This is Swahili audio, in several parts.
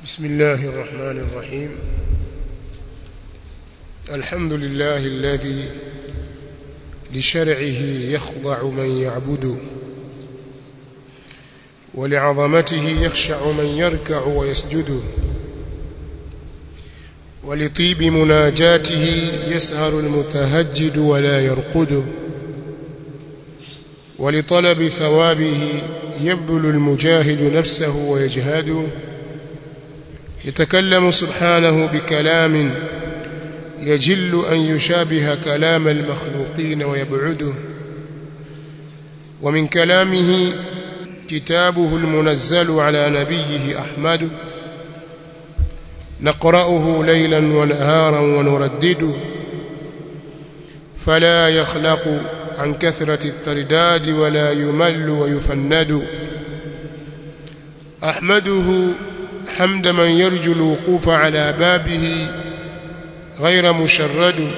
بسم الله الرحمن الرحيم الحمد لله الذي لشرعه يخضع من يعبد ولعظمته يخشع من يركع ويسجد ولطيب مناجاته يسهر المتهجد ولا يرقد ولطلب ثوابه يبذل المجاهد نفسه ويجهد يتكلم سبحانه بكلام يجل أن يشابه كلام المخلوقين ويبعده ومن كلامه كتابه المنزل على نبيه أحمد نقرأه ليلا ونهارا ونردده فلا يخلق عن كثرة الترداد ولا يمل ويفند أحمده حمد من يرجو الوقوف على بابه غير مشرد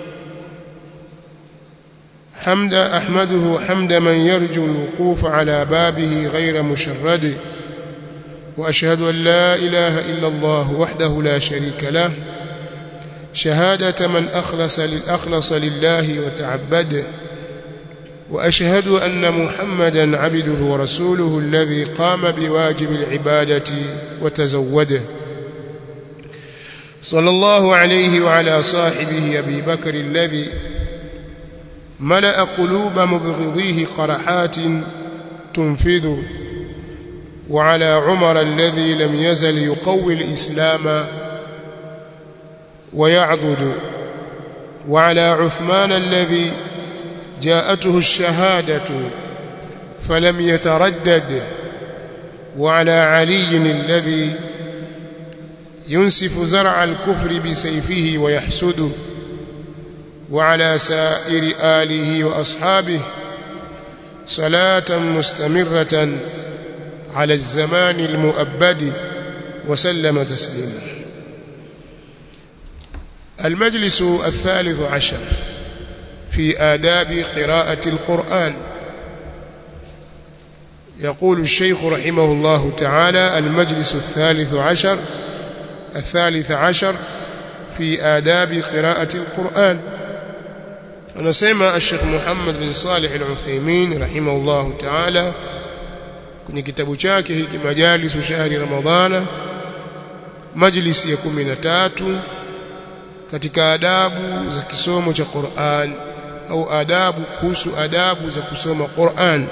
حمد أحمده حمد من يرجو الوقوف على بابه غير مشرد وأشهد أن لا إله إلا الله وحده لا شريك له شهادة من أخلص للأخلص لله وتعبد وأشهد أن محمدا عبده ورسوله الذي قام بواجب العبادة وتزوده صلى الله عليه وعلى صاحبه أبي بكر الذي ملأ قلوب مبغضيه قرحات تنفذ وعلى عمر الذي لم يزل يقوي الإسلام ويعضد وعلى عثمان الذي جاءته الشهادة فلم يتردد وعلى علي الذي ينسف زرع الكفر بسيفه ويحسده وعلى سائر آله وأصحابه صلاة مستمرة على الزمان المؤبد وسلم تسليما المجلس الثالث عشر في آداب قراءة القرآن يقول الشيخ رحمه الله تعالى المجلس الثالث عشر الثالث عشر في آداب قراءة القرآن anasema Sheikh Muhammad bin Salih Al-Uthaymeen rahimahullahu ta'ala kwenye kitabu chake hiki majalisu shahri ramadhana majlisi ya 13 katika adabu za kisomo cha Qur'an au adabu kuhusu adabu za kusoma Qur'an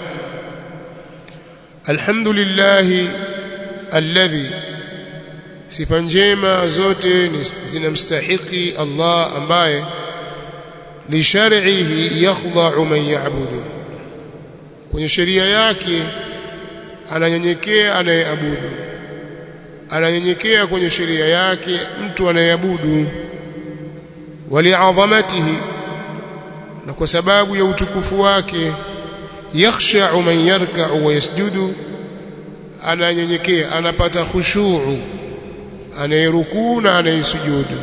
alhamdulillah alladhi sifa njema zote zinamstahiki Allah ambaye lishar'ihi yakhdha'u man ya'budu kwenye sheria yake ananyenyekea anayeabudu ananyenyekea kwenye sheria yake mtu anayeabudu wali'azamatihi na kwa sababu ya utukufu wake yakhsha'u man yarka'u wa yasjudu ananyenyekea anapata khushu'u anayerukuu na anayesujudu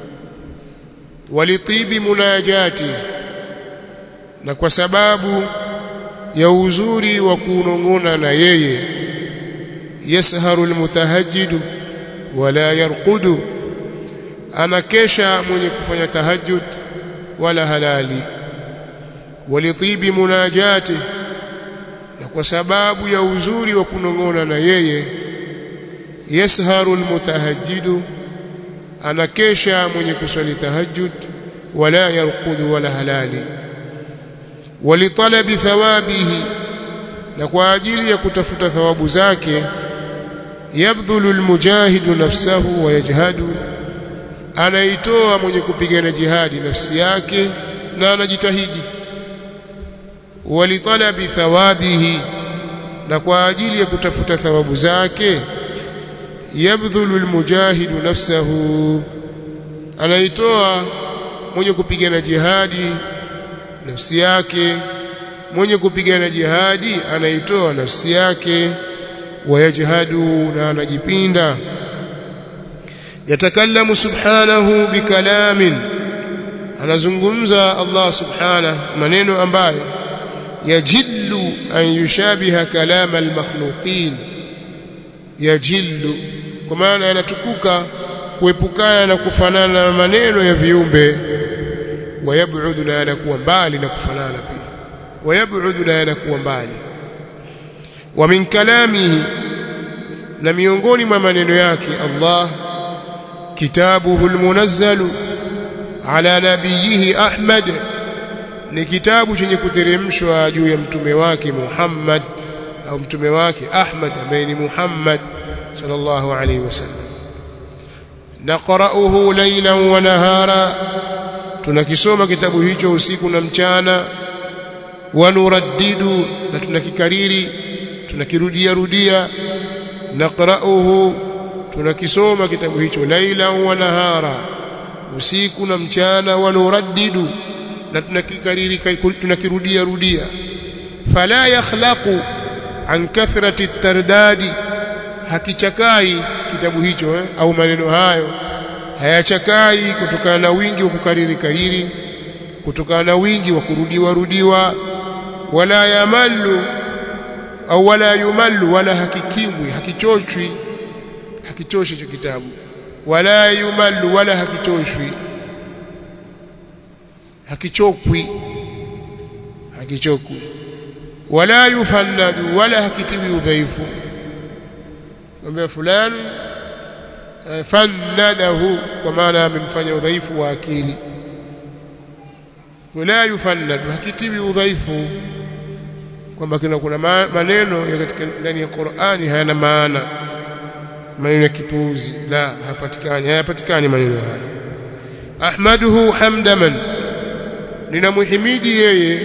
walitibi munajati na kwa sababu ya uzuri wa kunong'ona na yeye yasharu almutahajjidu wala yarqudu anakesha mwenye kufanya tahajjud wala halali walitibi munajati na kwa sababu ya uzuri wa kunong'ona na yeye yasharu almutahajjidu anakesha mwenye kuswali tahajjud wala yarqudu wala halali walitalabi thawabihi na kwa ajili ya kutafuta thawabu zake yabdhulu almujahidu nafsahu wa yajhadu anaitoa mwenye kupigana jihadi nafsi yake na anajitahidi walitalabi thawabihi na kwa ajili ya kutafuta thawabu zake yabdhulu almujahidu nafsahu anaitoa mwenye kupigana jihadi nafsi yake mwenye kupigana jihadi anaitoa nafsi yake wayajhadu na anajipinda yatakallamu subhanahu bikalamin anazungumza Allah subhanahu maneno ambayo yajillu an yushabiha kalama almakhluqin yajillu kwa maana yanatukuka kuepukana na kufanana na maneno ya viumbe wayabudhu na yanakuwa mbali na kufanana pia wayabudhu na yanakuwa mbali wa min kalamihi na miongoni mwa maneno yake Allah kitabuhu almunazzalu ala nabiyihi Ahmad ni kitabu chenye kuteremshwa juu ya mtume wake Muhammad au mtume wake Ahmad ambaye ni Muhammad sallallahu alayhi wasallam naqra'uhu laylan wa nahara tunakisoma kitabu hicho usiku na mchana wa nuraddidu na tunakikariri tunakirudia rudia naqra'uhu tunakisoma kitabu hicho laylan wa nahara usiku na mchana wa nuraddidu na tunakikariri tunakirudia rudia fala yakhlaqu an kathrati at-tardadi hakichakai kitabu hicho eh, au maneno hayo hayachakai kutokana na wingi wa kukariri kariri kutokana na wingi wa kurudiwa rudiwa wala yamallu au wala yumallu wala hakikimwi hakichoshwi hakichoshi hicho kitabu wala yumallu wala hakichoshwi hakichokwi hakichokwi wala yufannadu wala hakitiwi udhaifu mwambie fulani fannadahu kwa maana amemfanya udhaifu wa akili wala yufannadu hakitiwi udhaifu kwamba kuna kuna maneno ya katika ndani ya Qur'ani hayana maana maneno ya kipuuzi la hapatikani hayapatikani maneno haya ahmaduhu hamdaman ninamuhimidi yeye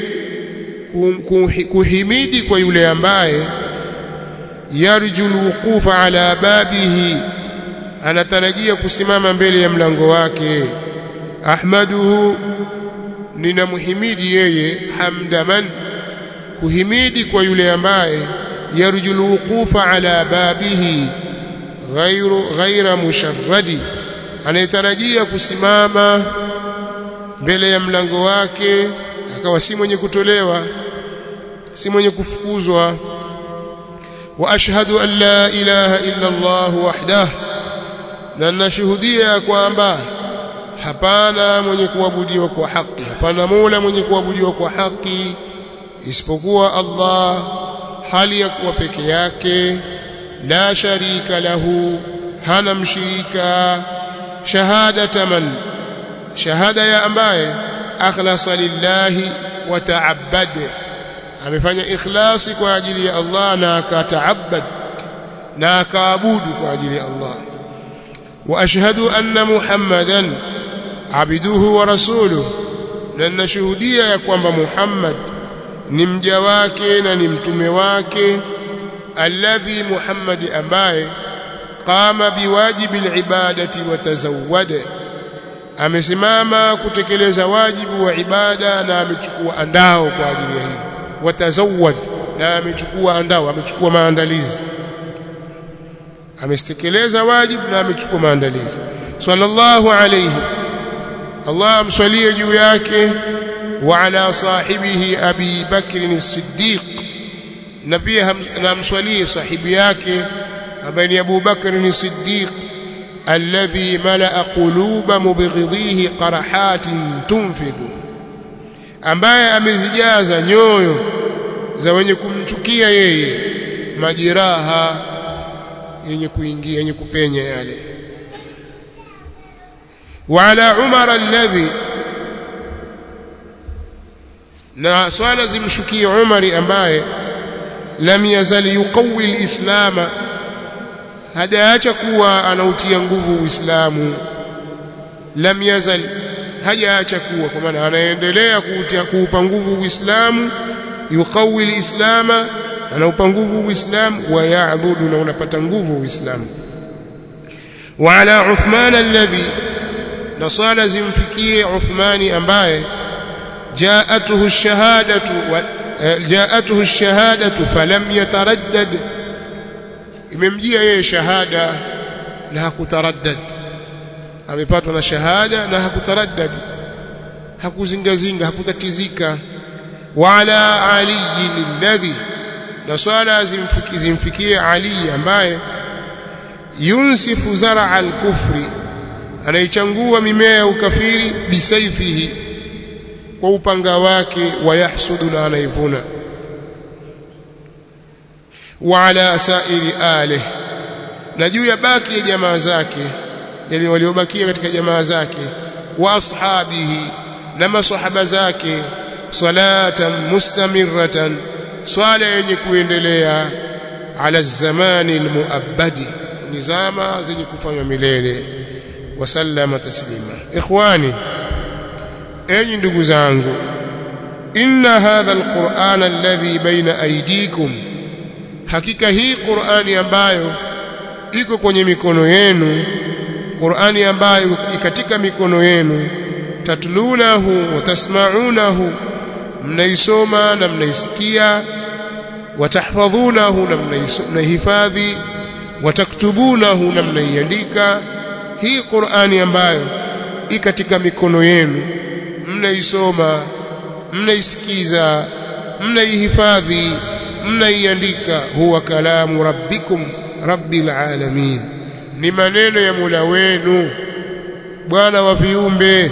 kuhimidi kwa yule ambaye yarju alwuqufa ala babihi anatarajia kusimama mbele ya mlango wake ahmaduhu ninamhimidi yeye hamdaman kuhimidi kwa yule ambaye yarju alwuqufa ala babihi ghairu ghaira musharradi anayetarajia kusimama mbele ya mlango wake akawa si mwenye kutolewa si mwenye kufukuzwa wa ashhadu an la ilaha illa Allah wahdah na nashuhudia kwamba hapana mwenye kuabudiwa kwa haki hapana mola mwenye kuabudiwa kwa haki isipokuwa Allah hali ya kuwa peke yake la sharika lahu hana mshirika shahadata man shahada ya ambaye akhlasa lillahi wa ta'abbad amefanya ikhlasi kwa ajili ya Allah na akataabad na akaabudu kwa ajili ya Allah wa ashhadu anna muhammadan abduhu wa rasuluhu na nashuhudia ya kwamba Muhammad ni mja wake na ni mtume wake alladhi Muhammad ambaye qama biwajibi alibadati wa tazawwada amesimama kutekeleza wajibu wa ibada na amechukua andao kwa ajili ya hilo watazawwad na amechukua andao amechukua maandalizi amestekeleza wajibu na amechukua maandalizi sallallahu alayhi Allah amswalie juu yake wa ala sahibihi Abi Bakr as-Siddiq na pia namswalie sahibi yake ambaye ni Abu Bakr as-Siddiq alladhi malaa quluba mubghidhihi qarahatin tunfidhu ambaye amezijaza nyoyo za wenye kumchukia yeye majeraha yenye kuingia yenye kupenya yale wa ala umar alladhi na swala zimshukie umari ambaye lam yazal yuqawi alislama hajaacha kuwa anautia nguvu uislamu lam yazal hajaacha kuwa kwa maana anaendelea kuutia kuupa nguvu uislamu yuqawi alislama anaupa nguvu uislamu wa ya'dhudu na unapata nguvu uislamu wa ala uthman alladhi na swala zimfikie uthmani ambaye jaatuhu ash-shahadatu jaatuhu ash-shahadatu falam yataraddad imemjia yeye shahada na hakutaraddad amepatwa na shahada na hakutaraddad hakuzingazinga hakutatizika wa ala ali alladhi na swala zimfikie zimfikie ali ambaye yunsifu zara al-kufri anaichangua mimea ya ukafiri bisaifihi kwa upanga wake wayahsudu na anaivuna wa ala sairi alih na juu ya baki ya jamaa zake yani waliobakia katika jamaa zake wa ashabihi na masahaba zake salatan mustamirratan swala yenye kuendelea ala zamani almuabbadi nizama zenye kufanywa milele wasallama taslima ikhwani enyi ndugu zangu inna hadha alquran alladhi baina aydikum hakika hii qurani ambayo iko kwenye mikono yenu qurani ambayo katika mikono yenu tatlunahu wa tasma'unahu mnaisoma na mnaisikia watahfadhunahu na mnaihifadhi wataktubunahu na mnaiandika hii Qur'ani ambayo i katika mikono yenu mnaisoma mnaisikiza mnaihifadhi mnaiandika huwa kalamu rabbikum rabbil alamin ni maneno ya Mola wenu bwana wa viumbe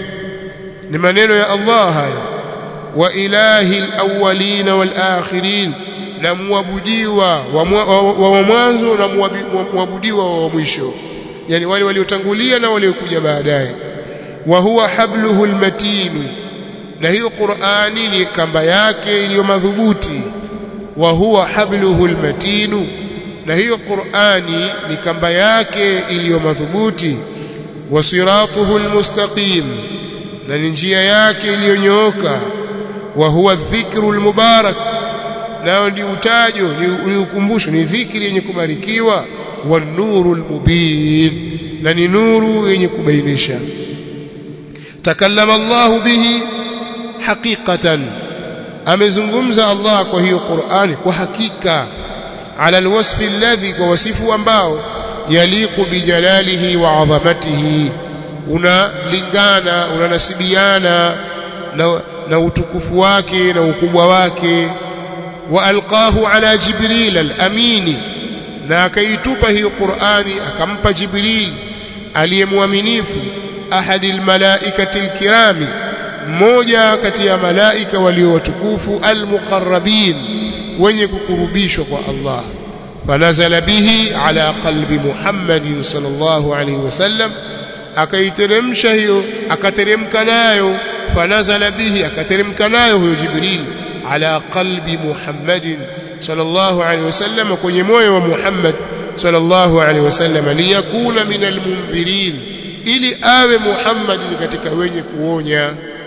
ni maneno ya Allah haya wa ilahi alawwalin walakhirin na muabudiwa wa mwanzo na muabudiwa wa mwisho yani wale waliotangulia na waliokuja baadaye wa huwa habluhu almatin na hiyo Qur'ani ni kamba yake iliyo madhubuti wa huwa habluhu almatin na hiyo Qur'ani ni kamba yake iliyo madhubuti wa siratuhu almustaqim na ni njia yake iliyonyooka wa huwa dhikru almubarak nao ni utajo ni ukumbusho ni dhikri yenye kubarikiwa wa nuru almubin na ni nuru yenye kubainisha takallama Allah bihi haqiqatan amezungumza Allah kwa hiyo Qur'ani kwa hakika ala alwasfi alladhi kwa wasifu ambao yaliqu bijalalihi wa adhamatihi unalingana unanasibiana na, na utukufu wake na ukubwa wake wa alqahu ala jibril al-amini na akaitupa hiyo Qur'ani akampa Jibril aliyemwaminifu ahadi almalaikati alkirami mmoja kati ya malaika walio watukufu almuqarrabin wenye kukurubishwa kwa Allah fanazala bihi ala qalbi Muhammadin sallallahu alayhi wasallam akaiteremsha hiyo akateremka nayo fanazala bihi akateremka nayo huyo Jibril ala qalbi Muhammadin sallallahu alaihi wasallam kwenye moyo wa Muhammad sallallahu alaihi wasallam liyakuna min almunzirin ili awe Muhammad ni katika wenye kuonya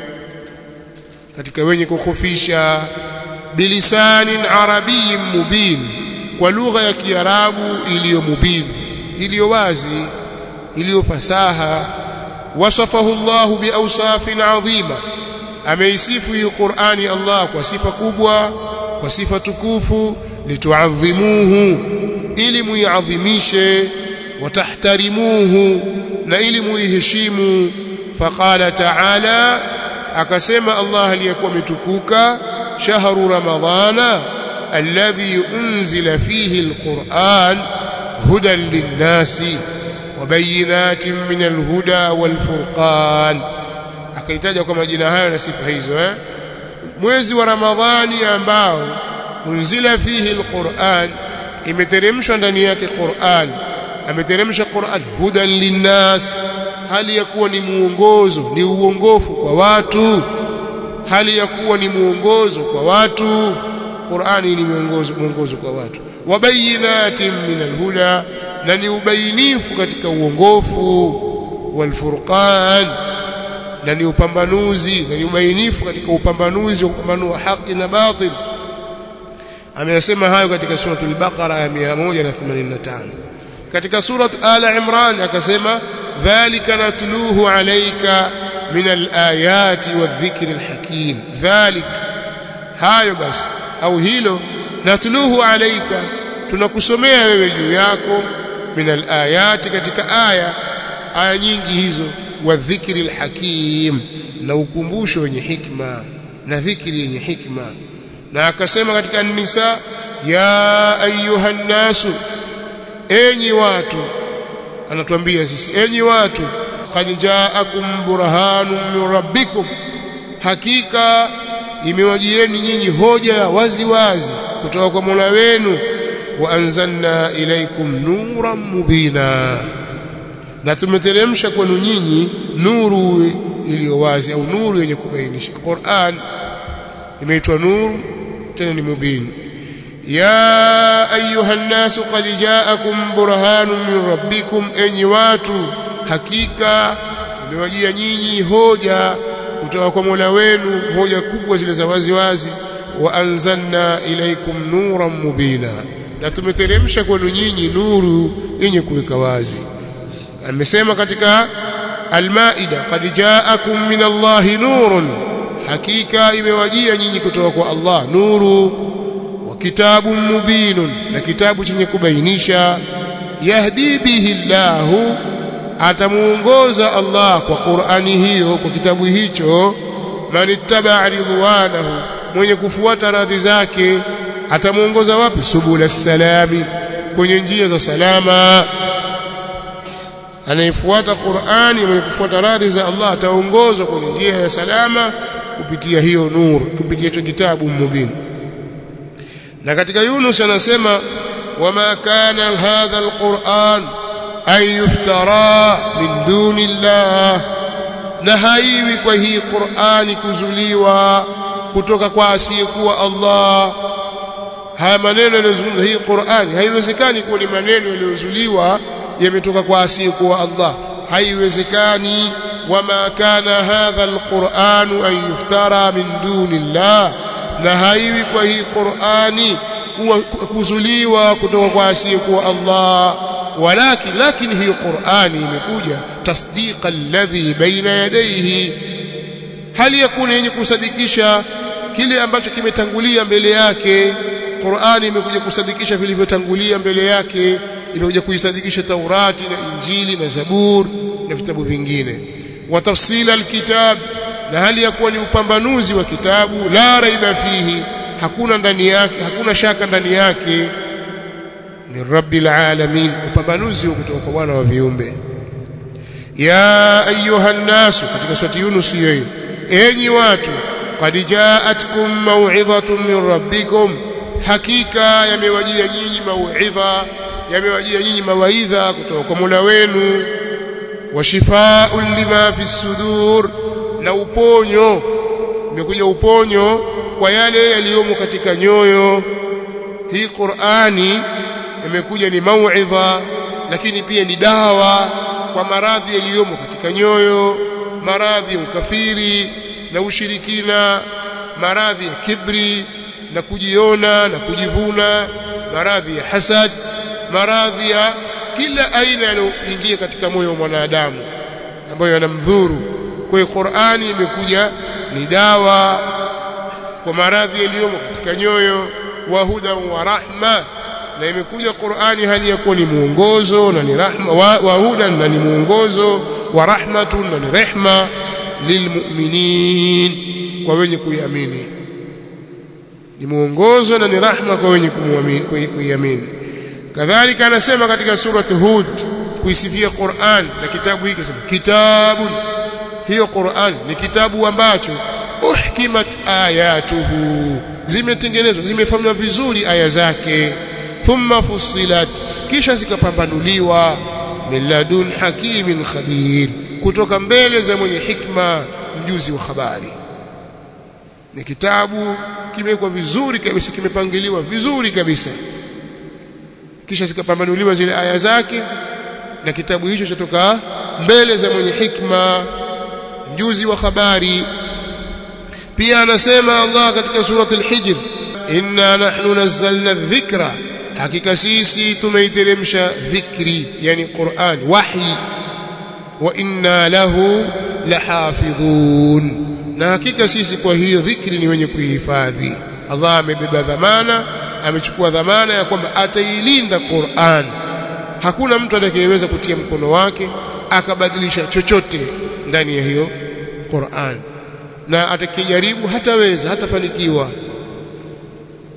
katika wenye kukhofisha bilisanin arabiyyin mubin kwa lugha ya kiarabu iliyo mubin iliyo wazi iliyo fasaha wasafahu Allah biawsafin adhima ameisifu hii Qur'ani Allah kwa sifa kubwa kwa sifa tukufu lituadhimuhu ili muiadhimishe watahtarimuhu na ili muiheshimu faqala ta'ala akasema Allah aliyekuwa ametukuka shahru ramadhana alladhi unzila fihi alquran hudan linnasi wabayinatin min alhuda walfurqan akaitaja kwa majina hayo na sifa hizo eh mwezi wa ramadhani ambao unzila fihi alquran imeteremshwa ndani yake Qur'an ameteremsha Qur'an hudan linnas hali ya kuwa ni muongozo ni uongofu kwa watu hali ya kuwa ni muongozo kwa watu Qur'ani ni muongozo muongozo kwa watu wabayinatin min alhuda na ni ubainifu katika uongofu walfurqan na ni upambanuzi na ni ubainifu katika upambanuzi wa kupambanua haki na batil ameyasema hayo katika suratul baqara ya 185 katika surat ala imran akasema dhalika natluhu alayka min alayati wadhikri alhakim dhalik hayo basi au hilo natluhu alayka tunakusomea wewe juu yako min alayati katika aya aya nyingi hizo wadhikri alhakim na ukumbusho wenye hikma na dhikri yenye hikma na akasema katika nisa ya ayuha nasu enyi watu anatuambia sisi enyi watu qad ja'akum burhanun min rabbikum hakika imewajieni nyinyi hoja wazi wazi kutoka kwa Mola wenu wa anzalna ilaikum nuran mubina na tumeteremsha kwenu nyinyi nuru iliyo wazi au nuru yenye kubainisha Qur'an imeitwa nuru tena ni mubin ya ayuha nnasu qad ja'akum burhanun min rabbikum enyi watu hakika imewajia nyinyi hoja kutoka kwa Mola wenu hoja kubwa zile za wazi wazi wa anzalna ilaikum nuran mubina na tumeteremsha kwenu nyinyi nuru yenye kuweka wazi amesema katika Al-Maida qad ja'akum min Allahi nurun hakika imewajia nyinyi kutoka kwa Allah nuru wa kitabun mubinun na kitabu chenye kubainisha yahdi bihi Allahu atamuongoza Allah kwa Qur'ani hiyo kwa kitabu hicho man ittaba ridwanahu mwenye kufuata radhi zake atamuongoza wapi subula salami kwenye njia za salama anayefuata Qur'ani mwenye kufuata radhi za Allah ataongozwa kwenye njia ya salama kupitia hiyo nur kupitia hicho kitabu mubin na katika Yunus anasema wama kana hadha alquran ay yuftara min duni Allah na haiwi kwa hii Qur'ani kuzuliwa kutoka kwa asiyekuwa Allah haya maneno yaliyozungumza hii Qur'ani haiwezekani kuwa ni maneno yaliyozuliwa yametoka kwa asiyekuwa Allah haiwezekani wama kana hadha alquran an yuftara min duni Allah na haiwi kwa hii Qur'ani kuwa kuzuliwa kutoka kwa asiyekuwa Allah walakin lakini hii Qur'ani imekuja tasdiqa alladhi baina yadayhi hali yakuna yenye kusadikisha kile ambacho kimetangulia mbele yake Qur'ani imekuja kusadikisha vilivyotangulia mbele yake imekuja kuisadikisha Taurati na Injili na Zabur na vitabu vingine wa tafsila alkitab na hali ya kuwa ni upambanuzi wa kitabu la raiba fihi hakuna ndani yake hakuna shaka ndani yake ni rabbil alamin upambanuzi kutoka kwa Bwana wa viumbe ya ayuha nasu katika surati Yunus hiyo enyi watu qad jaatkum maw'idhatun min rabbikum hakika yamewajia nyinyi mauidha yamewajia nyinyi mawaidha kutoka kwa Mola wenu wa shifaa'un lima fi sudur na uponyo imekuja uponyo kwa yale yaliyomo katika nyoyo hii Qur'ani imekuja ni mauidha lakini pia ni dawa kwa maradhi yaliyomo katika nyoyo maradhi ya ukafiri na ushirikina maradhi ya kibri na kujiona na kujivuna maradhi ya hasad maradhi ya kila aina yanayoingia katika moyo wa mwanadamu ambayo yanamdhuru kwa hiyo Qur'ani imekuja ni dawa kwa maradhi yaliyomo katika nyoyo wa huda wa rahma na imekuja Qur'ani hali ya kuwa ni muongozo na ni rahma wa, wa huda na ni muongozo wa rahmatun na ni rehma lilmu'minin kwa wenye kuiamini ni muongozo na ni rahma kwa wenye kuiamini kadhalika anasema katika surati Hud kuisifia Qur'an na kitabu hiki sema kitabun hiyo Qur'an ni kitabu ambacho uhkimat ayatuhu zimetengenezwa zimefanywa vizuri aya zake thumma fussilat kisha zikapambanuliwa min ladun hakimin khabir kutoka mbele za mwenye hikma mjuzi wa habari ni kitabu kimewekwa vizuri kabisa kimepangiliwa vizuri kabisa kisha zikapambanuliwa zile aya zake na kitabu hicho chatoka mbele za mwenye hikma mjuzi wa habari pia anasema Allah katika surati al-Hijr inna nahnu nazzalna dhikra hakika sisi tumeiteremsha dhikri yani Qur'an wahi wa inna lahu lahafidhun na hakika sisi kwa hiyo dhikri ni wenye kuihifadhi Allah amebeba dhamana amechukua dhamana ya kwamba atailinda Qur'an hakuna mtu atakayeweza kutia mkono wake akabadilisha chochote ndani ya hiyo Qur'an na atakijaribu hataweza hatafanikiwa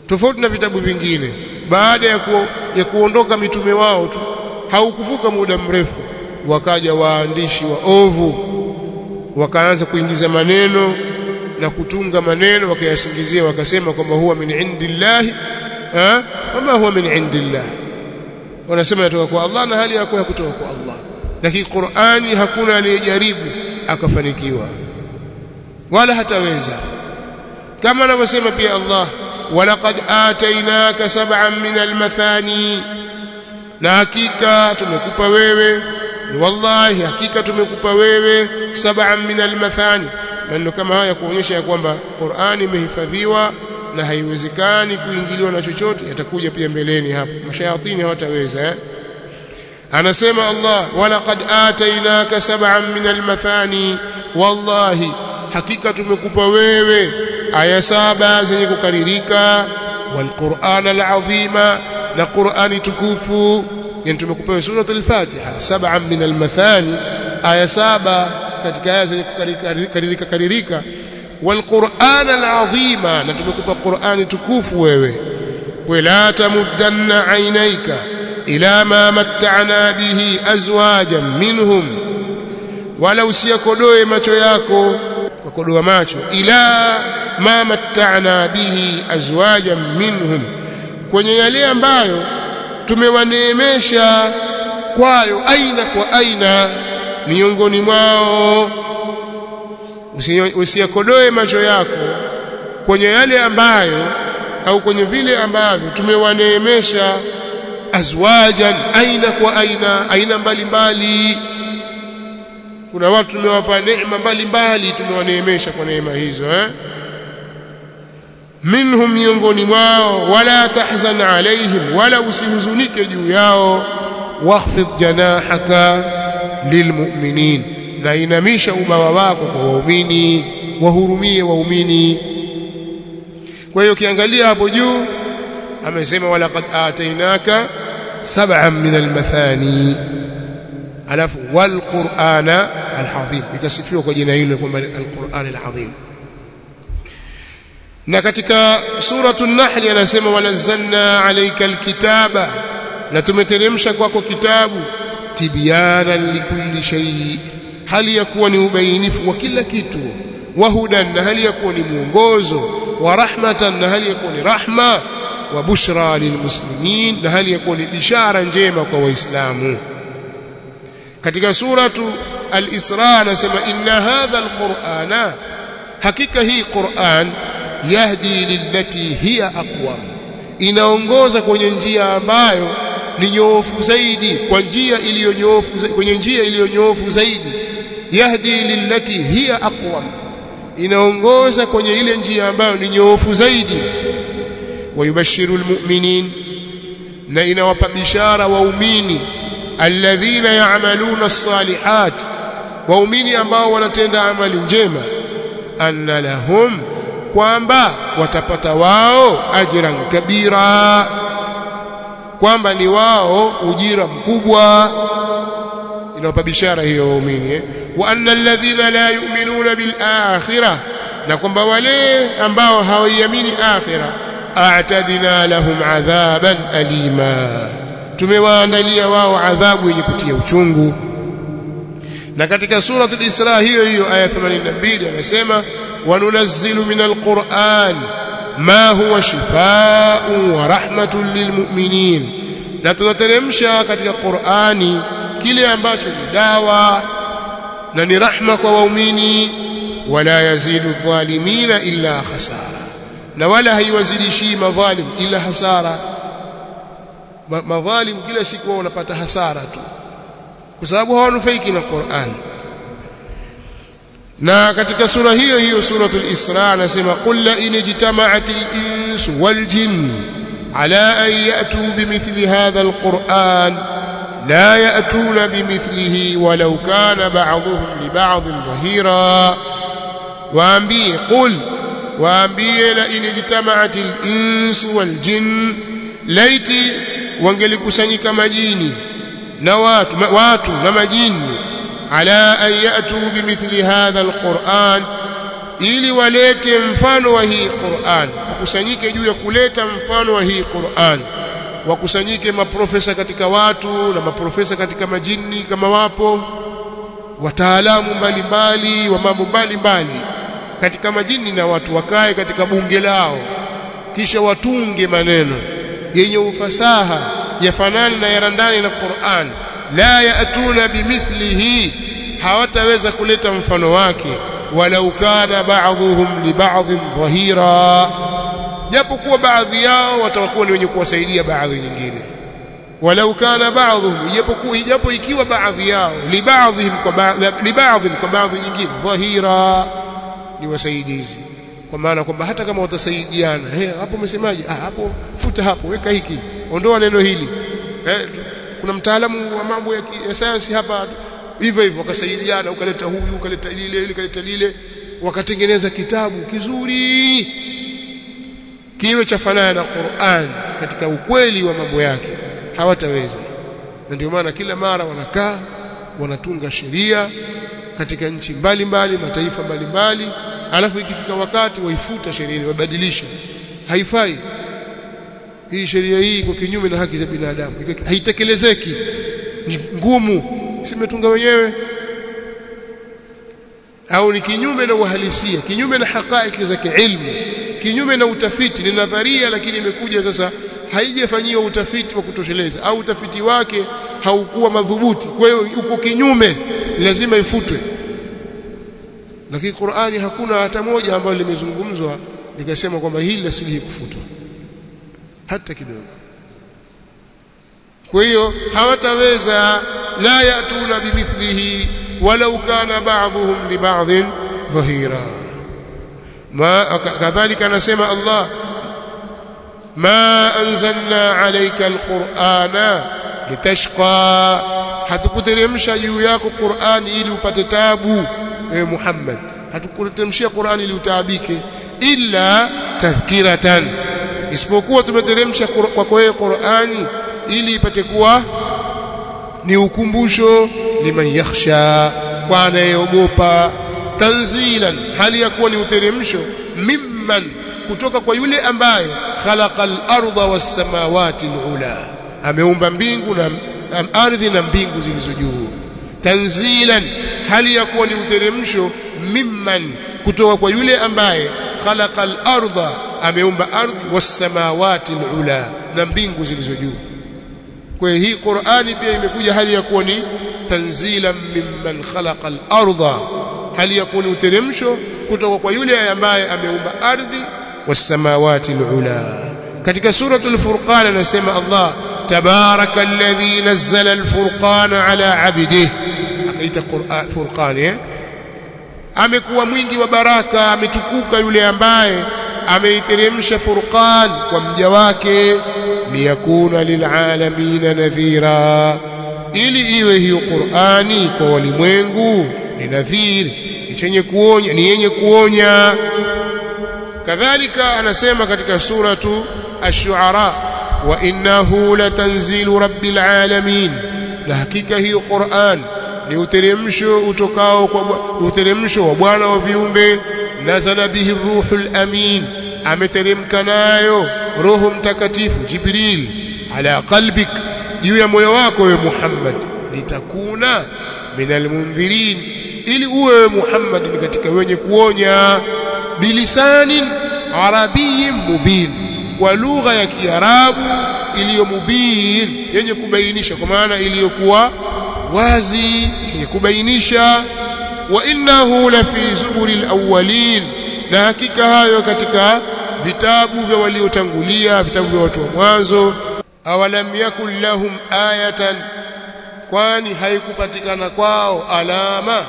tofauti na vitabu vingine baada ya, ku, ya kuondoka mitume wao tu haukuvuka muda mrefu wakaja waandishi wa ovu wakaanza kuingiza maneno na kutunga maneno wakayasingizia wakasema kwamba huwa min indillahi wama huwa min indillah wanasema inatoka kwa Allah na hali yako kutoka kwa Allah lakini Qur'ani hakuna aliyejaribu akafanikiwa wala hataweza kama anavyosema pia Allah walaqad atainaka sab'an min almathani na hakika tumekupa wewe wallahi hakika tumekupa wewe sab'an min almathani maneno kama haya kuonyesha ya kwamba Qur'ani imehifadhiwa na haiwezekani kuingiliwa na chochote yatakuja pia mbeleni hapo mashayatini hawataweza eh? anasema Allah walaqad atainaka sab'an min almathani wallahi hakika tumekupa wewe aya saba zenye kukaririka walquran alazima na qurani tukufu yani tumekupa wewe suratul fatiha sab'an min almathani aya saba katika aya zenye kukaririka karirika والقرآن العظيم نتمكب قرآن تكوف wewe ولا تمدن عينيك إلى ما متعنا به أزواجا منهم ولا usiyakodoe macho yako kukodoa macho ila ma matta'na bihi azwajan minhum kwenye yale ambayo tumewaneemesha kwayo aina kwa aina miongoni mwao usiyakodoe macho yako kwenye yale ambayo au kwenye vile ambavyo tumewaneemesha azwajan aina kwa aina aina mbalimbali kuna watu tumewapa neema mbalimbali tumewaneemesha kwa neema hizo eh minhum miongoni mwao wala tahzan alaihim wala usihuzunike juu yao wakhfid janahaka lilmu'minin na inamisha ubawa wako kwa waumini wahurumie waumini kwa hiyo ukiangalia hapo juu amesema walaqad atainaka sab'an min almathani alafu walqur'ana alazim ikasifiwa kwa jina hilo kwamba alqur'an alazim na katika suratu an-nahl anasema wanazzalna alayka alkitaba na tumeteremsha kwako kitabu tibyanan likulli shay hali ya kuwa ni ubainifu wa kila kitu wahudan na hali ya kuwa ni mwongozo wa rahmatan na hali ya kuwa ni rahma wa bushra lilmuslimin na hali ya kuwa ni bishara njema kwa waislamu katika suratu al-Isra anasema inna hadha al-Qur'ana hakika hii Qur'an yahdi lillati hiya aqwam inaongoza kwenye njia ambayo ni nyoofu zaidi kwa njia iliyonyoofu kwenye njia iliyonyoofu zaidi yahdi lillati hiya aqwam inaongoza kwenye ile njia ambayo ni nyoofu zaidi wayubashiru almu'minin na inawapa bishara waumini alladhina ya'maluna as-salihat waumini ambao wanatenda amali njema anna lahum kwamba watapata wao ajran kabira kwamba ni wao ujira mkubwa inawapa bishara hiyo waumini eh? wa anna alladhina la yu'minuna bil akhirah na kwamba wale ambao hawaiamini akhirah a'tadina lahum adhaban alima tumewaandalia wao adhabu yenye kutia uchungu na katika suratul Isra hiyo hiyo aya 82 anasema wanunazzilu minal Qur'an ma huwa shifaa'un wa rahmatun lilmu'minin na tunateremsha katika Qur'ani kile ambacho ni dawa na ni rahma kwa waumini wala yazidu dhalimina illa khasara na wala haiwazidishii madhalim ila hasara madhalim kila siku wao wanapata hasara tu kwa sababu hawanufaiki na Qur'an na katika sura hiyo hiyo suratul Isra anasema qul la in ijtama'atil insu wal jinn ala an ya'tu bimithli hadha alquran la ya'tuna bimithlihi walau kana ba'dhuhum li ba'dhin dhahira waambie qul waambie la in ijtama'atil insu wal jinn laiti wangelikusanyika majini na watu watu na majini ala an yatu bimithli hadha alquran ili walete mfano wa hii Qur'an wakusanyike juu ya kuleta mfano wa hii Qur'an wakusanyike maprofesa katika watu na maprofesa katika majini kama wapo wataalamu mbalimbali wa mambo mbalimbali katika majini na watu wakae katika bunge lao kisha watunge maneno yenye ufasaha yafanani na yarandani na Qur'an la yaatuna bimithlihi hawataweza kuleta mfano wake walau kana ba'dhuhum li ba'dhin dhahira japokuwa baadhi yao watakuwa ni wenye kuwasaidia baadhi nyingine walau kana ba'dhuhum japokuwa japo ikiwa baadhi yao li ba'dhihim kwa li ba'dhin kwa baadhi nyingine dhahira ni wasaidizi kwa maana kwamba hata kama watasaidiana eh hapo umesemaje ah hapo futa hapo weka hiki ondoa neno hili eh kuna mtaalamu wa mambo ya, ya sayansi hapa hivyo hivyo wakasaidiana ukaleta huyu ukaleta lile ile ukaleta lile wakatengeneza kitabu kizuri kiwe cha fanana na Qur'an katika ukweli wa mambo yake hawataweza na ndio maana kila mara wanakaa wanatunga sheria katika nchi mbalimbali mataifa mbalimbali alafu ikifika wakati waifuta sheria ile wabadilisha haifai hii sheria hii iko kinyume na haki za binadamu haitekelezeki ngumu simetunga wenyewe au ni kinyume na uhalisia kinyume na hakaiki za kiilmu kinyume na utafiti ni nadharia lakini imekuja sasa haijafanyiwa utafiti wa kutosheleza au utafiti wake haukuwa madhubuti kwa hiyo uko kinyume lazima ifutwe lakini Qur'ani hakuna hata moja ambalo limezungumzwa likasema kwamba hili lasilihi kufutwa hata kidogo kwa hiyo hawataweza la yatuna bimithlihi walau kana ba'dhuhum li ba'dhin dhahira ma kadhalika anasema Allah ma anzalna alayka alqur'ana litashqa hatukuteremsha juu yako Qur'an ili upate tabu ewe Muhammad hatukuteremshia Qur'an ili utaabike illa tadhkiratan isipokuwa tumeteremsha kwako wewe Qur'ani ili ipate kuwa ni ukumbusho liman yakhsha kwa anayeogopa tanzilan hali ya kuwa ni uteremsho mimman kutoka kwa yule ambaye khalaqal arda was samawati alula ameumba mbingu na, na ardhi na mbingu zilizo juu tanzilan hali ya kuwa ni uteremsho mimman kutoka kwa yule ambaye khalaqal arda ameumba ardhi was samawati alula na mbingu zilizo juu kwa hii Qur'ani pia imekuja hali ya kuwa ni tanzilan mimman khalaqa al-ardha hali ya kuwa ni uteremsho kutoka kwa yule ambaye ameumba ardhi was-samawati al-ula katika suratul furqan anasema Allah tabaraka alladhi nazzala al-furqana ala 'abdihi akaita Qur'an furqan eh amekuwa mwingi wa baraka ametukuka yule ambaye ameiteremsha furqan kwa mja wake liyakuna lilalamin nadhira ili iwe hiyo Qur'ani kwa walimwengu ni nadhiri ni chenye kuonya ni yenye kuonya kadhalika anasema katika suratu ash-shu'ara wa innahu latanzilu rabbil alamin na hakika hiyo Qur'an ni uteremsho utokao kwa uteremsho wa Bwana wa viumbe nazala bihi ruhul amin ameteremka nayo roho mtakatifu jibril ala qalbik juu ya moyo wako wewe Muhammad litakuna minal mundhirin ili uwe Muhammad ni katika wenye kuonya bilisanin arabiyyin mubin kwa lugha ya kiarabu iliyo mubin yenye kubainisha kwa maana iliyokuwa wazi yenye kubainisha wa innahu la fi zuburil awwalin na hakika hayo katika vitabu vya waliotangulia vitabu vya watu wa mwanzo awalam yakul lahum ayatan kwani haikupatikana kwao alama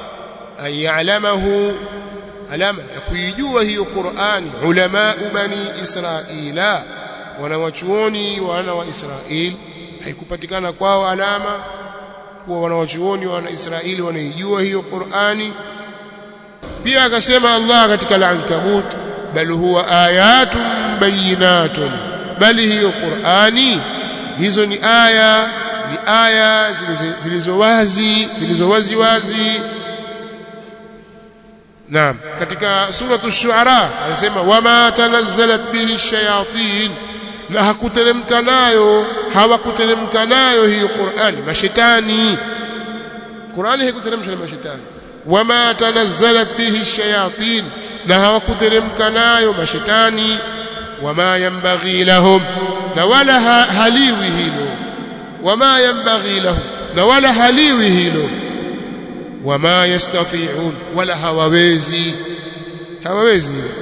ayalamahu alama ya kuijua hiyo Qur'ani ulama bani Israila wanawachuoni wana wa Israeli haikupatikana kwao alama kuwa wanawachuoni wana Israeli wanaijua hiyo Qur'ani pia akasema Allah katika al-Ankabut bal huwa ayatun bayinatun bali hiyo Qur'ani hizo ni aya ni aya zilizo wazi zilizo wazi wazi naam katika suratu shuara anasema wama tanazzalat bihi shayatin na hakuteremka nayo hawakuteremka nayo hiyo Qur'ani mashetani Qur'ani haikuteremshwa na mashetani wama tanazzalat bihi shayatin na hawakuteremka nayo mashetani wama yanbaghi lahum na wala ha, haliwi hilo wama yanbaghi lahum na wala haliwi hilo wama yastati'un wala hawawezi hawawezi hilo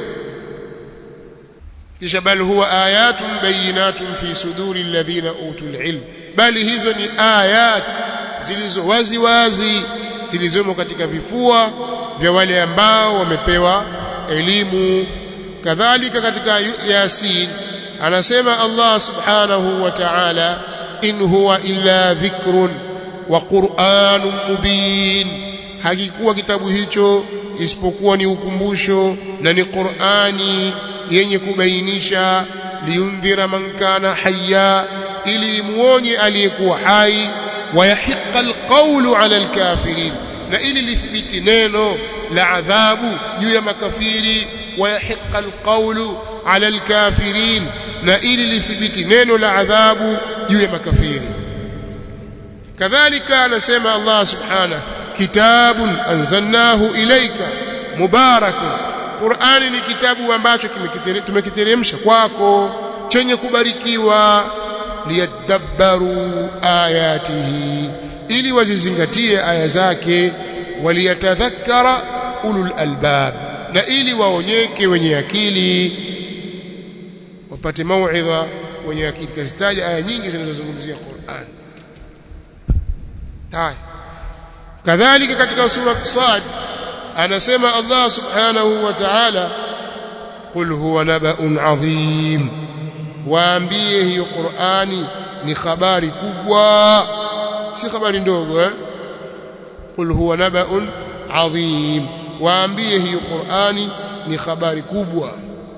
kisha bal huwa ayatun bayinatun fi suduri alladhina utul ilm bali hizo ni ayat zilizo wazi wazi zilizomo katika vifua vya wale ambao wamepewa elimu kadhalika katika yasin anasema Allah subhanahu wa ta'ala in huwa illa dhikrun wa qur'anun mubin hakikuwa kitabu hicho isipokuwa ni ukumbusho na ni Qur'ani yenye kubainisha liundhira man kana hayya ili muonye aliyekuwa hai wayahiqa alqawlu ala alkafirin na ili lithibiti neno la adhabu juu ya makafiri wayahiqa alqawlu ala alkafirin na ili lithibiti neno la adhabu juu ya makafiri kadhalika anasema Allah subhanahu kitabun anzalnahu ilayka mubarakun Qur'ani ni kitabu ambacho tumekiteremsha kwako chenye kubarikiwa liyadabbaru ayatihi ili wazizingatie aya zake waliyatadhakkara ulul albab na ili waonyeke wenye akili wapate mauidha wenye akili kazitaja aya nyingi zinazozungumzia Qur'an haya kadhalika katika sura Sad anasema Allah subhanahu wa ta'ala qul huwa naba'un adhim waambie hiyo Qur'ani ni habari kubwa si habari ndogo eh qul huwa naba'un adhim waambie hiyo Qur'ani ni habari kubwa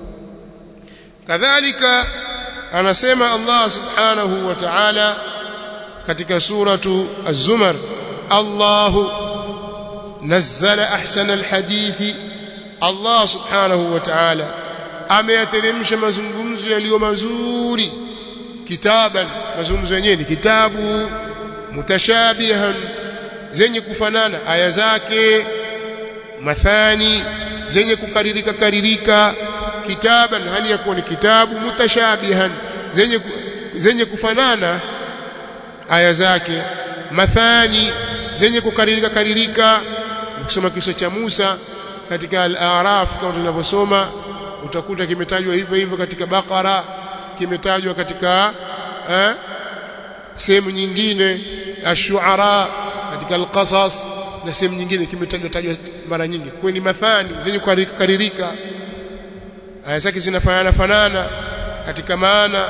kadhalika anasema Allah subhanahu wa ta'ala katika suratu az-zumar Allahu nazzala ahsana al-hadithi Allah subhanahu wa ta'ala ameyateremsha mazungumzo yaliyo mazuri kitaban mazungumzo yenyewe ni kitabu mutashabihan zenye kufanana aya zake mathani zenye kukaririka karirika kitaban hali ya kuwa ni kitabu mutashabihan zenye zenye kufanana aya zake mathani zenye kukaririka karirika ukisoma kisa cha Musa katika al-A'raf kama tunavyosoma utakuta kimetajwa hivyo hivyo katika Bakara kimetajwa katika eh, sehemu nyingine ash-Shu'ara katika al-Qasas na sehemu nyingine kimetajwa tajwa mara nyingi kwa ni mathani zenye kukaririka aya zake zinafanana fanana katika maana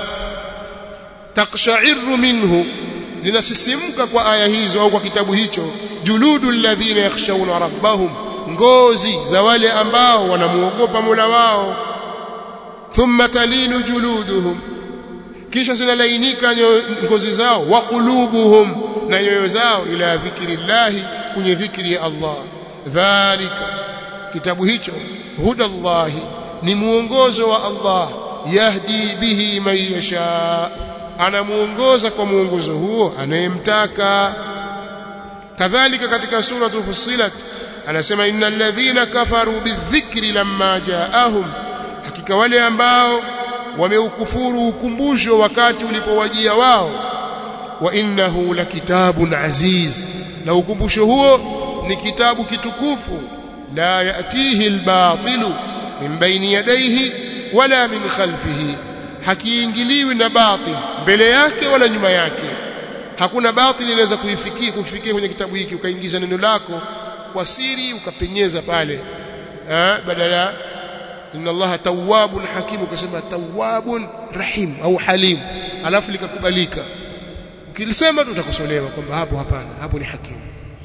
taqsha'iru minhu zinasisimka kwa aya hizo au kwa kitabu hicho juludul ladhina yakhshawna rabbahum ngozi za wale ambao wanamuogopa Mola wao thumma talinu juluduhum kisha zinalainika ngozi zao wa qulubuhum na nyoyo zao ila dhikrillahi kwenye dhikri ya Allah dhalika kitabu hicho hudallahi ni muongozo wa Allah yahdi bihi man yasha anamuongoza kwa muongozo huo anayemtaka kadhalika katika sura Fussilat anasema innal ladhina kafaru bidhikri lamma jaahum hakika wale ambao wameukufuru ukumbusho wakati ulipowajia wao wa innahu lakitabun aziz na ukumbusho huo ni kitabu kitukufu la yatihi albatilu min baini yadayhi wala min khalfihi hakiingiliwi na batil mbele yake wala nyuma yake hakuna batil inaweza kuifikia kufikia kwenye kitabu hiki ukaingiza neno lako kwa siri ukapenyeza pale eh badala inna allaha tawwabun hakim ukasema tawwabun rahim au halim alafu likakubalika ukilisema tu utakosolewa kwamba hapo hapana hapo ni hakim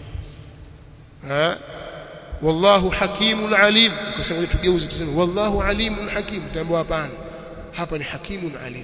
eh wallahu hakimun alim ukasema tugeuze tuseme wallahu alimun hakim tambo hapana hapa ni hakimun alim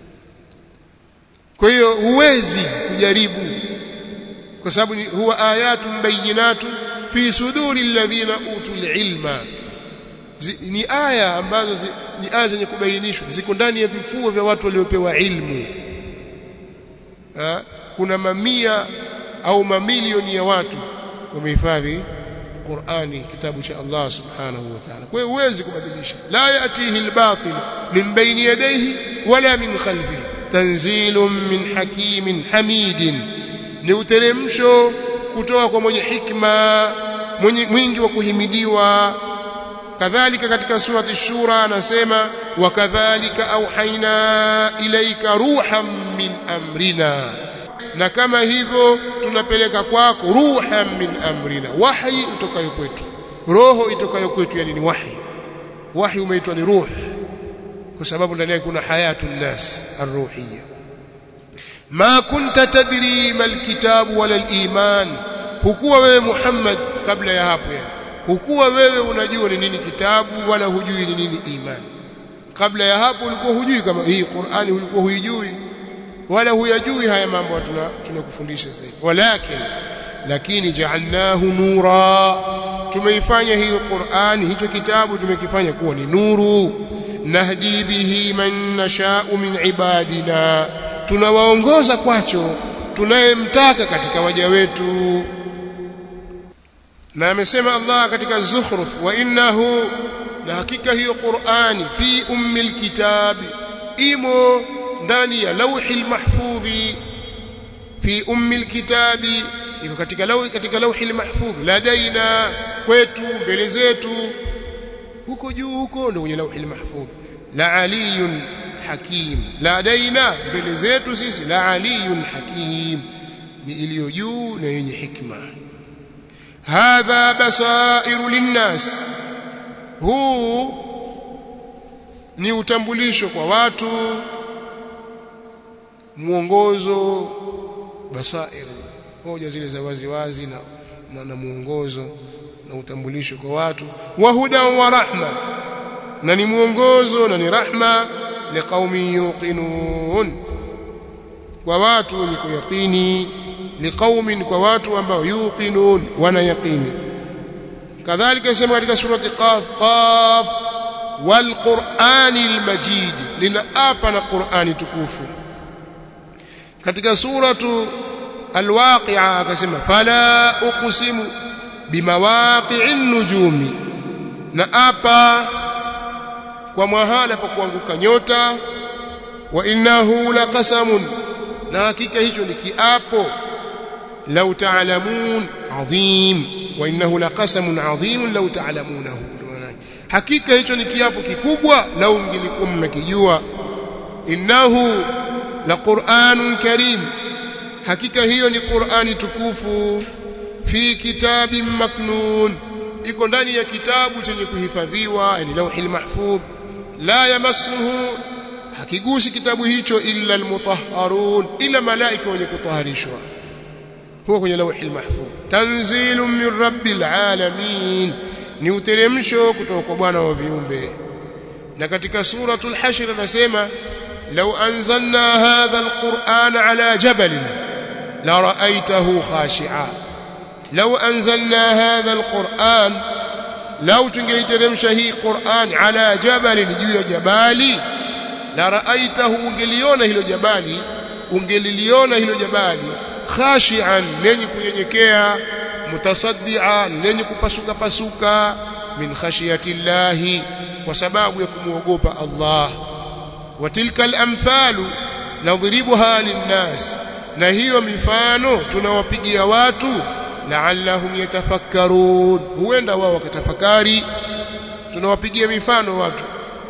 kwa hiyo huwezi kujaribu kwa sababu huwa ayatun bayinatun fi suduri alladhina utul ilma ni aya ambazo zi, ni aya zenye kubainishwa ziko ndani ya vifua vya watu waliopewa ilmu ha? kuna mamia au mamilioni ya watu wamehifadhi Qur'ani kitabu cha Allah subhanahu wa ta'ala kwa hiyo huwezi kubadilisha la yatihi albatil min bayni yadayhi wala min khalfihi tanzilun min hakimin hamidin ni uteremsho kutoka kwa mwenye hikma mwenye mwingi wa kuhimidiwa kadhalika katika surati shura anasema wakadhalika auhaina ilaika ruhan min amrina na kama hivyo tunapeleka kwako ruhan min amrina wahi utokayo kwetu roho itokayo kwetu yani ni wahi wahi umeitwa ni ruh kwa sababu ndani yake kuna hayatun nas arruhiyya ma kunta tadri mal kitabu wala al-iman hukuwa wewe Muhammad kabla ya hapo yani hukuwa wewe unajua ni nini kitabu wala hujui ni nini imani kabla ya hapo ulikuwa hujui kama hii Qur'ani ulikuwa huijui wala huyajui haya mambo tuna tunakufundisha sasa walakin lakini ja'alnahu nura tumeifanya hiyo Qur'ani hicho kitabu tumekifanya kuwa ni nuru nahdi bihi man nasha'u min ibadina tunawaongoza kwacho tunayemtaka katika waja wetu na amesema Allah katika Zukhruf wa innahu na hakika hiyo Qur'ani fi ummil kitabi imo ndani ya lauhil mahfudhi fi ummil kitabi iko katika lauhi katika lauhil mahfudh ladaina kwetu mbele zetu huko juu huko ndio kwenye lauhil mahfudh la aliyun hakim ladaina mbele zetu sisi la aliyun hakim ni iliyo juu na yenye hikma hadha basairu linnas huu ni utambulisho kwa watu mwongozo basair hoja zile za wazi wazi na, na, na mwongozo na utambulisho kwa watu wa huda wa rahma na ni mwongozo na ni rahma liqaumin yuqinun kwa watu wenye kuyaqini liqaumin kwa watu ambao yuqinun wana yaqini kadhalika sema katika surati qaf qaf wal qur'anil majid linaapa na qur'ani tukufu katika suratu alwaqi'a akasema fala uqsimu bimawaqi'in nujumi na apa kwa mahala pa kuanguka nyota wa innahu laqasamun na hakika hicho ni kiapo law ta'lamun adhim wa innahu laqasamun adhim law ta'lamunahu hakika hicho ni kiapo kikubwa lau mngilikuwa mnakijua innahu la Qur'anun Karim hakika hiyo ni Qur'ani tukufu fi kitabin maknun iko ndani ya kitabu chenye kuhifadhiwa yani lauhil mahfudh la yamassuhu hakigusi kitabu hicho illa almutahharun ila malaika wenye kutaharishwa huwa kwenye lauhil mahfudh tanzilun min rabbil alamin ni uteremsho kutoka kwa Bwana wa viumbe na katika suratul hashr anasema لو أنزلنا هذا القرآن على جبل لرأيته خاشعا لو أنزلنا هذا القرآن لو تنجيترمش هي قرآن على جبل جوي جبالي لرأيته ungeliona hilo jabali ungeliliona hilo jabali khashian lenye kunyenyekea mutasaddian lenye kupasuka pasuka min khashiyati llahi kwa sababu ya kumuogopa Allah وتلك الامثال نضربها للناس na hiyo mifano tunawapigia watu la'allahum yatafakkarun huenda wao wakatafakari tunawapigia mifano watu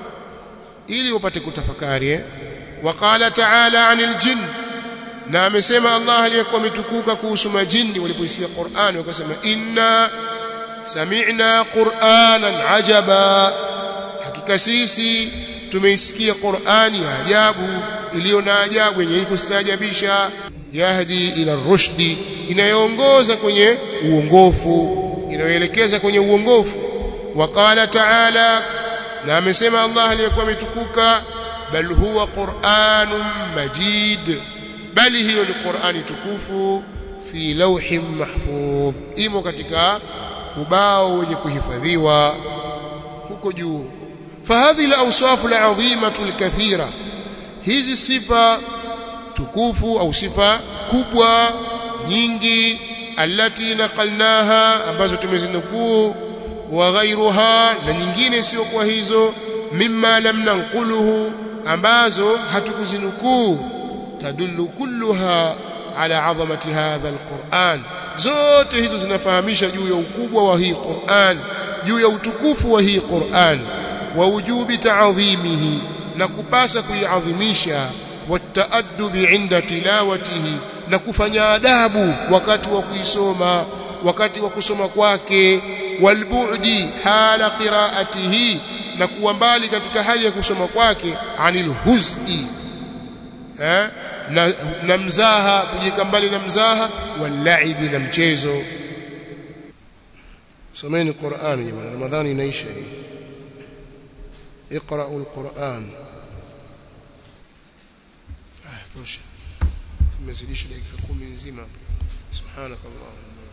ili wapate kutafakari eh waqala ta'ala 'anil jinn na amesema Allah aliyekuwa ametukuka kuhusu majini walipoisikia Qur'an wakasema inna sami'na qur'anan ajaba hakika sisi tumeisikia Qur'ani ya ajabu iliyo na ajabu yenye kustaajabisha yahdi ila rushdi inayoongoza kwenye uongofu inayoelekeza kwenye uongofu waqala ta'ala na amesema Allah aliyekuwa ametukuka bal huwa Qur'anun majid bali hiyo ni Qur'ani tukufu fi lawhin mahfudh imo katika ubao wenye kuhifadhiwa huko juu fahadhi al-awsaf al-azimah al-kathira hizi sifa tukufu au sifa kubwa nyingi allati naqalnaha ambazo tumezinukuu wa ghairuha na nyingine sio kwa hizo mimma lam nanquluhu ambazo hatukuzinukuu tadullu kulluha ala azamati hadha alquran zote hizo zinafahamisha juu ya ukubwa wa hii Qur'an juu ya utukufu wa hii Qur'an wa wujubi ta'dhimihi na kupasa kuiadhimisha wataadubi inda tilawatihi na kufanya adabu wakati wa kuisoma wakati wa kusoma kwake walbu'di hala qira'atihi na kuwa mbali katika hali ya kusoma kwake anil huz'i eh na, na mzaha kujika mbali na mzaha walaibi na mchezo someni Qur'an jamani Ramadhani inaisha hii اقرأوا القرآن آه توشى tumezidisha dakika 10 nzima subhanakallahumma